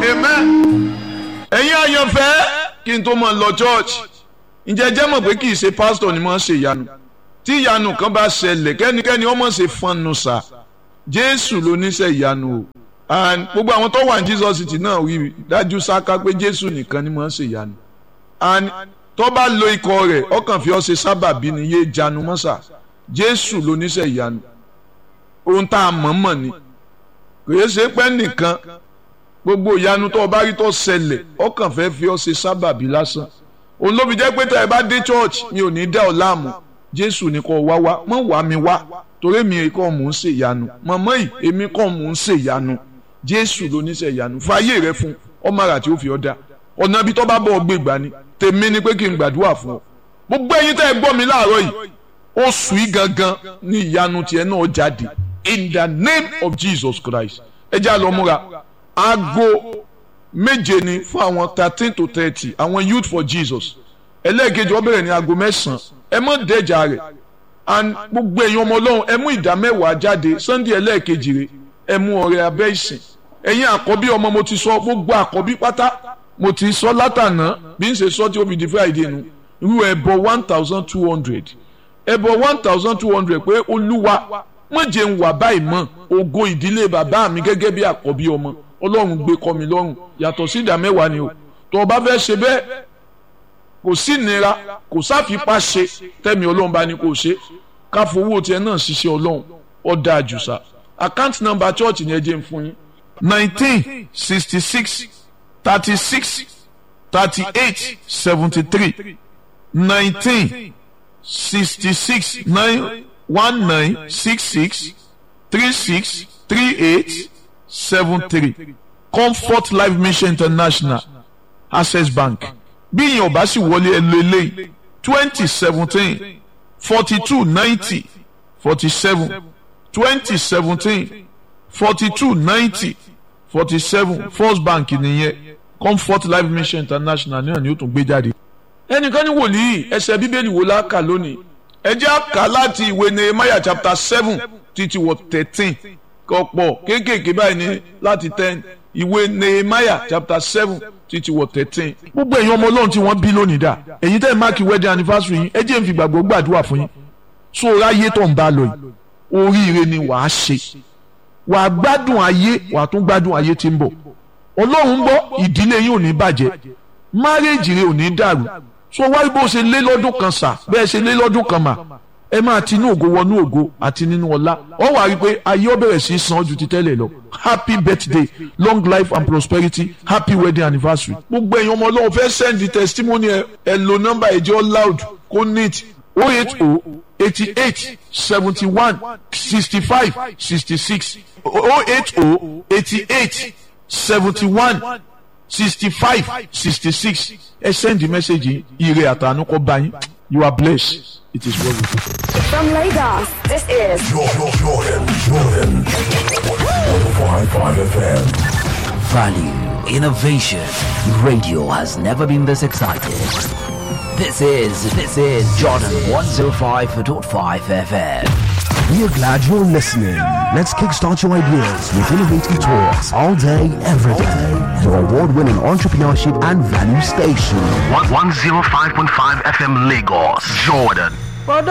amen. ẹ̀yin àyànfẹ́ kí n tó mọ̀ lọ church ǹjẹ́ jẹ́ mọ̀ pé kì í ṣe pastor ni mo ń ṣe ìyanu tí ìyanu kan bá ṣẹlẹ̀ kẹ́nikẹ́ni ọmọ ṣe fọnù sà jésù ló níṣẹ́ ìyanu o and gbogbo àwọn tó wà ní jesus city náà wí dájú sáká pé jésù nìkan ni mo ń ṣe ìyanu and tó bá lo ikọ̀ rẹ̀ ọkàn fi ọ́ ṣe sábàbí ni yé janu mọ́sà jésù ló níṣẹ́ ìyanu ohun tá a mọ̀ mọ̀ ni kò yẹ ṣe pẹ́ nìkan gbogbo ìyanu tó o bá rí tó ṣẹlẹ̀ ọkàn fẹ́ fi ọ́ ṣe sábàbí lásán òun ló fi jẹ́ pé tẹ́ ẹ bá dé church mi ò ní dá ọ láàmú jésù ni kò wá wá mọ̀ wá mi wá torí mi kọ́ mò ń ṣe ìyanu mọ̀mọ́ yìí èmi kọ́ mò ń ṣe ìyanu jésù ló ní ṣe ìyanu fàyè rẹ fún ọmọ àrà tí ó fi ọ́ dá ọ̀nà ibi tó bá bọ̀ ọ́ gbé gbà ni tèmi ni pé kí n gbàdúrà fún ọ gbogbo ẹ̀yin tẹ́ ẹ gbọ́ mi láàárọ̀ yìí oṣù yìí gangan ní ìyanu tiẹ̀ náà jáde in the name of jesus christ ẹ já lọ múra aago méje ni fún àwọn thirteen to thirty àwọn youth for jesus ẹlẹ́ẹ̀kejì ó bẹ̀rẹ̀ ní aago mẹ́sàn-án ẹ mọ̀ dẹ́jà rẹ̀ and gbogbo èèyàn ọmọ ọlọ́run ẹ mú ìdá mẹ́wàá jáde sunday ẹlẹ́ẹ̀kejì rẹ̀ ẹ mú ọrẹ abẹ́ ìsìn ẹ̀yin àkọ́bí ọmọ mo ti sọ gbogbo àkọ́bí pátá mo ti sọ látànà bí n ṣe sọ tí ó fi di friday nu irú ẹbọ one thousand two hundred ẹbọ one thousand two hundred pé olúwa má jẹ́ n wà báyìí mọ́ ògo ìdílé bàbá mi gẹ́gẹ́ bí àkọ́bí ọmọ ọlọ́run gbé kọ́ mi lọ́rùn yàtọ̀ sí ìdá mẹ́wàá ni o tó o bá fẹ́ ṣe bẹ́ẹ̀ kò sí ìnira kò sáfipá ṣe tẹ́mi ọlọ́run bá ní kò ṣe ká fowó tiẹ̀ náà ṣiṣẹ́ ọlọ́run ó dáa jù sá account number church ni ẹ jẹ́ n fún yín nineteen sixty six thirty six thirty eight seventy three nineteen sixty six nine one nine six six three six three eight seven three comfort life mission international access bank bí ìyẹn ò bá sì wọlé ẹ lé lé twenty seventeen forty two ninety forty seven twenty seventeen forty two ninety forty seven first bank nìyẹn comfort life mission international náà ni ó tún gbé jáde. ẹnìkan ní wòlíì ẹsẹ̀ bíbélì wo la kà lónìí ẹ jẹ́ á kà láti ìwé nehemiah chapter seven títí wọ thirteen kọ̀pọ̀ kéékèèké báyìí ní láti ten ìwé nehemiah chapter seven títí wọ thirteen. gbogbo èèyàn ọmọ ọlọ́run tí wọ́n bí lónìí dà èyí tẹ́ ẹ máàkì wedding anniversary yín ẹ jẹ́ n fi gbàgbọ́ gbàdúrà fún yín so ráyé tó ń bá lọ yìí oríire ni wàá ṣe wàá gbádùn ayé wàá tún gbádùn ayé tí ń bọ̀ ọlọ́run ń bọ̀ ìdílé yín ò ní bàjẹ́ márèèjì rẹ ò ní dàrú so wáyé bó ṣe lé lọ́dún kan sà bẹ́ẹ̀ ṣe lé lọ́dún kan mà ẹ máa ti inú ògo wọnú ògo àti nínú ọlá ọ wà rí i pé ayé ó bẹ̀rẹ̀ sí í san ju ti tẹ́lẹ̀ lọ happy birthday long life and prosperity happy wedding anniversary. gbogbo ẹ̀yin ọmọ ọlọ́run fẹ́ send the testimony ẹ ẹ lo nọ́mbà ẹ̀jẹ̀ loud kó neat oh eight oh eighty eight seventy one sixty five sixty six oh eight oh eighty eight seventy one sixty five sixty six ẹ send the message yìí ire àtànú kó bá yín you are blessed it is well with you. From Lagos, this is Jordan, Jordan, Jordan. 105.5 FM. Value, innovation. Radio has never been this excited. This is, this is Jordan 105.5 FM. We are glad you're listening. Let's kickstart your ideas with innovative talks all day, every day. Your award winning entrepreneurship and value station. 105.5 FM Lagos, Jordan.